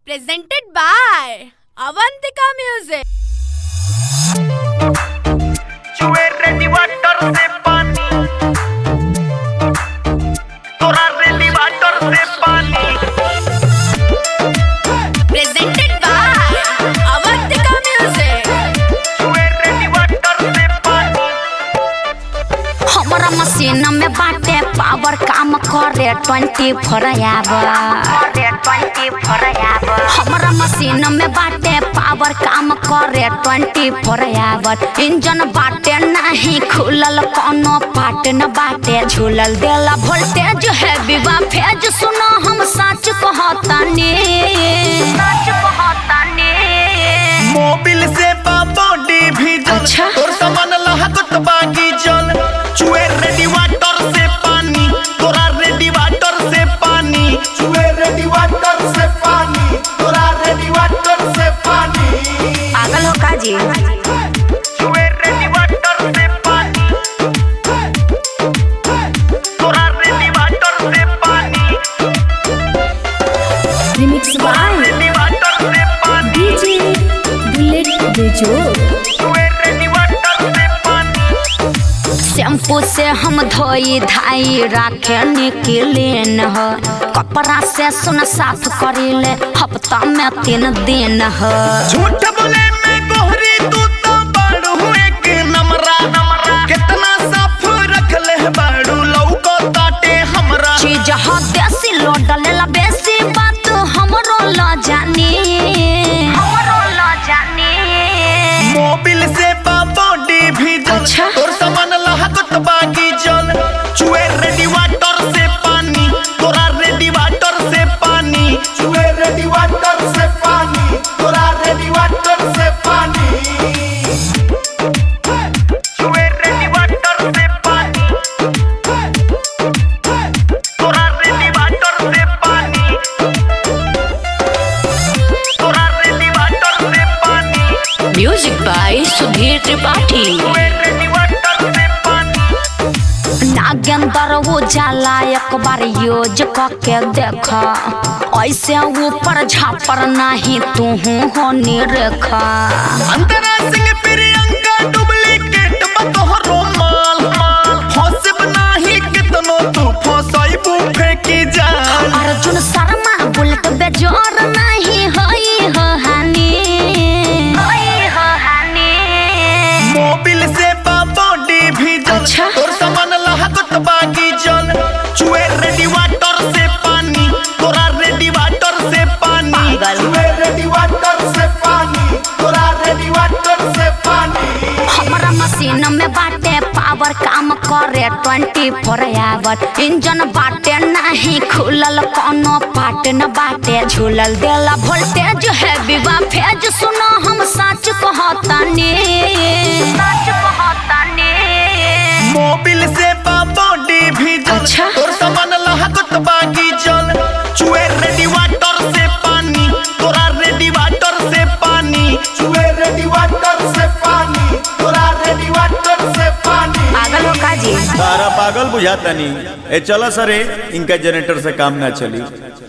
presented by Avantika Music. चुए ready water से पानी तोरा रेडी वाटर से पानी Presented by Avantika Music. चुए रेडी वाटर से पानी हमरा मशीन में बाटे पावर काम करे ट्वेंटी फोर आवर हमरा मशीन में बाटे पावर काम करे ट्वेंटी फोर आवर इंजन बाटे नहीं खुलल कोनो पार्ट न बाटे झूलल देला वोल्टेज है विवा फेज सुनो हम सच कहतानी सच कहतानी मोबिल से बॉडी भी जल अच्छा। तोर सामान लहकत बागी जल चुए रेडी वाटर से पानी तोरा रेडी वाटर से पानी चुए रेडी वाटर से पानी तोरा रेडी वाटर से पानी पागल हो का जी चुए रेडी वाटर से पानी तोरा रेडी वाटर से पानी Remix by रेडी वाटर से पानी DJ Bullet Bejo. चुए रेडी वाटर से पानी शैम्पू से हम धोई धाई राखे निकलेन ह कपड़ा से सुन साफ करिले हफ्ता में तीन दिन ह झूठ बोले मैं गोहरी तू तो बड़ू एक नमरा नमरा कितना साफ रख ले बड़ू लौको ताटे हमरा चीज ह देसी लोड लेला बेसी बात हमरो ल जानी हमरो ल जानी मोबिल से बॉडी भी जल अच्छा। तोर सामान लहकत बागी जल चुए रेडी वाटर से पानी तोरा रेडी वाटर से पानी चुए रेडी वाटर से पानी तोरा रेडी वाटर से पानी चुए रेडी वाटर से पानी तोरा रेडी वाटर से पानी तोरा रेडी वाटर से पानी म्यूजिक बाय सुधीर त्रिपाठी चुए रेडी वाटर से पानी नागेंद्र वो जाला एक बार यूज करके देखा ऐसे ऊपर झापर नहीं तू हो निरेखा अंतरा सिंह प्रियंका डुप्लीकेट बतोहरो माल माल फंसब नाही कितनो तू फंसाइबू फेंकी जाल अर्जुन शर्मा बुलेट बेजोर नहीं होई हो हानि होई हो हानि मोबिल से बॉडी भी जल अच्छा। तोर सामान लहकत बागी जल चुए रेडी वाटर से पानी तोरा रेडी वाटर से पानी पागल। चुए रेडी वाटर से पानी तोरा रेडी वाटर से पानी हमरा मशीन में बाटे पावर काम करे ट्वेंटी फोर आवर इंजन बाटे नहीं खुलल कोनो पार्ट न बाटे झूलल देला वोल्टेज है विवा फेज सुनो हम सच कहतानी सच कहतानी मोबिल से बॉडी भी जल अच्छा। तोर सामान लहकत बागी जल चुए रेडी वाटर से पानी तोरा रेडी वाटर से पानी चुए रेडी वाटर से पानी तोरा रेडी वाटर से पानी पागल हो का जी सारा पागल बुझाता नहीं ए चलो सरे इनका जनरेटर से काम ना चली